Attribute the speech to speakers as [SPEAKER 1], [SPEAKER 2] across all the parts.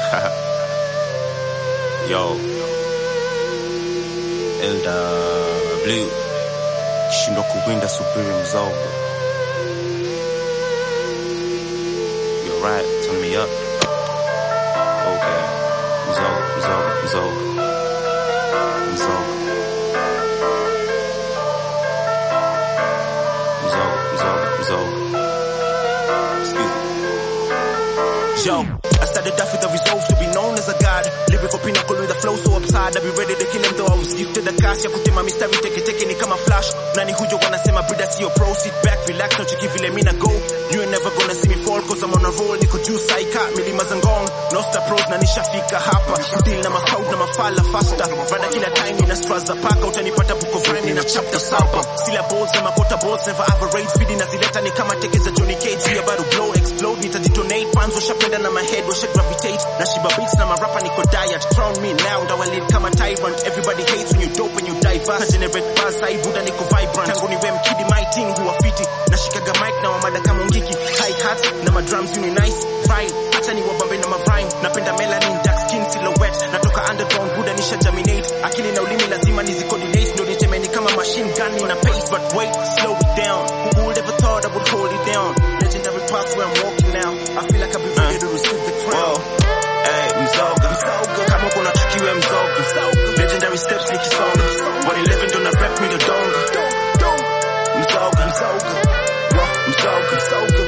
[SPEAKER 1] Yo. LW kishindwa kuwinda subiri mzogo. You're right, turn me up. Okay. Mzogo, mzogo, mzogo. Mzogo. Mzogo, mzogo, mzogo. Excuse me.
[SPEAKER 2] Yo, I started off with a resolve to be known as a god. Lyrical pinnacle with a flow so absurd. I be ready to kill him though I was gifted a cash. Ya kutema mistari teke teke ni kama flash. Nani hujo wanasema brida sio pro. Sit back, relax, don't you give vile mina go. You ain't never gonna see me fall cause I'm on a roll. Niko juu saika, milima za ngong. Nosta pros na nishafika hapa. Kudeal na mafaud na mafala faster. Rada kila time ina straws za paka. Utanipata book of rhyme na chapter saba. Syllables na makota balls never average. Speedy na zileta ni kama teke za Johnny Cage. We about to blow, explode, nitadetonate. Fans washapenda na my head washa gravitate. Na shiba beats na marapa niko diet. Crown me now, ndawalid kama tyrant. Everybody hates when you dope when you diverse. Na generate buzz, I buda niko vibrant. Tangu niwe mkidi my thing huwa fiti. Nashikaga mic na wamada kama ngiki. High hats na madrums uni nice. Right, acha ni wabambe na marime. Napenda melanin, dark skin silhouette. Natoka underground, buda nisha germinate. Akili na ulimi lazima nizicoordinate. Ndo nitemeni kama machine gun in a pace. But wait, slow it down. Who would ever thought I would hold it down? Legendary path where I'm walking now. I feel like I'll be ready to receive the crown.
[SPEAKER 1] Hey, mzoga.
[SPEAKER 2] Kama kuna chukiwe mzoga. Legendary steps nikisonga. 111 ndo na rap mi dodonga. Mzoga, mzoga. Wa, mzoga,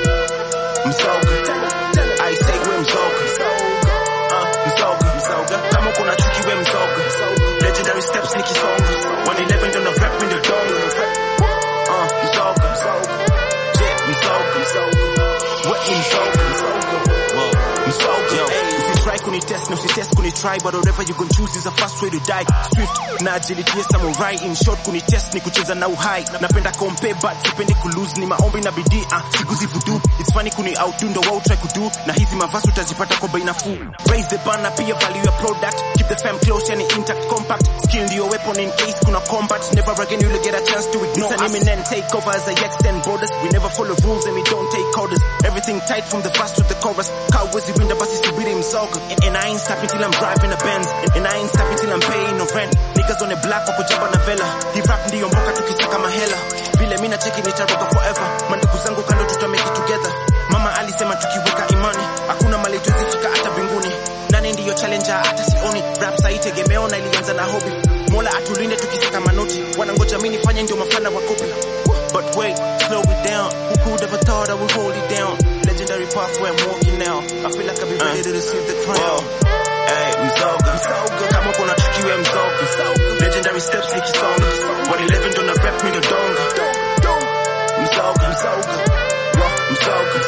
[SPEAKER 2] mzoga. I say we mzoga. Uh, mzoga, mzoga. Kama kuna chukiwe mzoga. Legendary steps nikisonga. 111 ndo na rap mi dodonga. Uh, mzoga, mzoga. Yeah, mzoga, mzoga. What mzoga, mzoga.
[SPEAKER 1] Whoa.
[SPEAKER 2] Msoga,
[SPEAKER 1] Yo.
[SPEAKER 2] hey, usitry kunitest na usitest kunitry but whatever you gon choose is a fast way to die swift na agility ya samurai in short kunitest ni kucheza na uhai napenda compare but sipendi kulose ni maombi na bidii ah siguzi voodoo it's funny kuni outdo ndo wao try kudo na hizi mavazi utazipata kwa bei nafuu raise the bar na pia value your product keep the fam close yani intact compact skill ndio weapon in case kuna combat never again you'll get a chance to ignore us imminent take over as I extend borders we never follow rules and we don't take orders everything tight from the verse to the chorus cowboys winda basi subiri msoga and, and I ain't stopping till I'm driving a Benz and, and I ain't stopping till I'm paying no rent niggas on the block wako jaba na vela hip rap ndiyo mboka tukisaka mahela vile mimi na cheki nitaroga forever mandugu zangu kando tuta make it together mama alisema tukiweka imani hakuna mali tuzifika hata mbinguni nani ndiyo challenger hata sioni rap sai tegemeo na ilianza na hobby mola atulinde tukisaka manoti wanangoja mimi nifanye ndio mafana wa copy but wait slow it down who could ever thought I would hold it down legendary path where I'm walking now I feel like I'll be ready to receive the crown
[SPEAKER 1] Whoa. Hey, mzoga.
[SPEAKER 2] mzoga kama kuna chukiwe mzoga legendary steps nikisonga 111 ndo na rap mi dodonga mzoga mzoga Wa, mzoga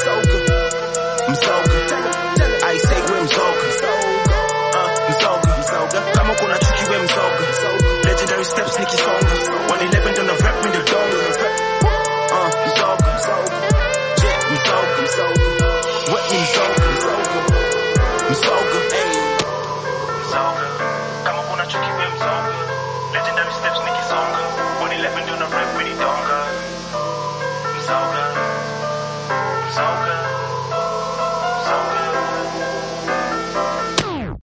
[SPEAKER 2] mzoga I say we mzoga Uh, mzoga mzoga kama kuna chukiwe mzoga legendary steps nikisonga 111 ndo na rap mi dodonga Uh, mzoga mzoga yeah mzoga mzoga what mzoga mzoga mzoga hey mzoga kama kuna chukiwe mzoga legendary steps niki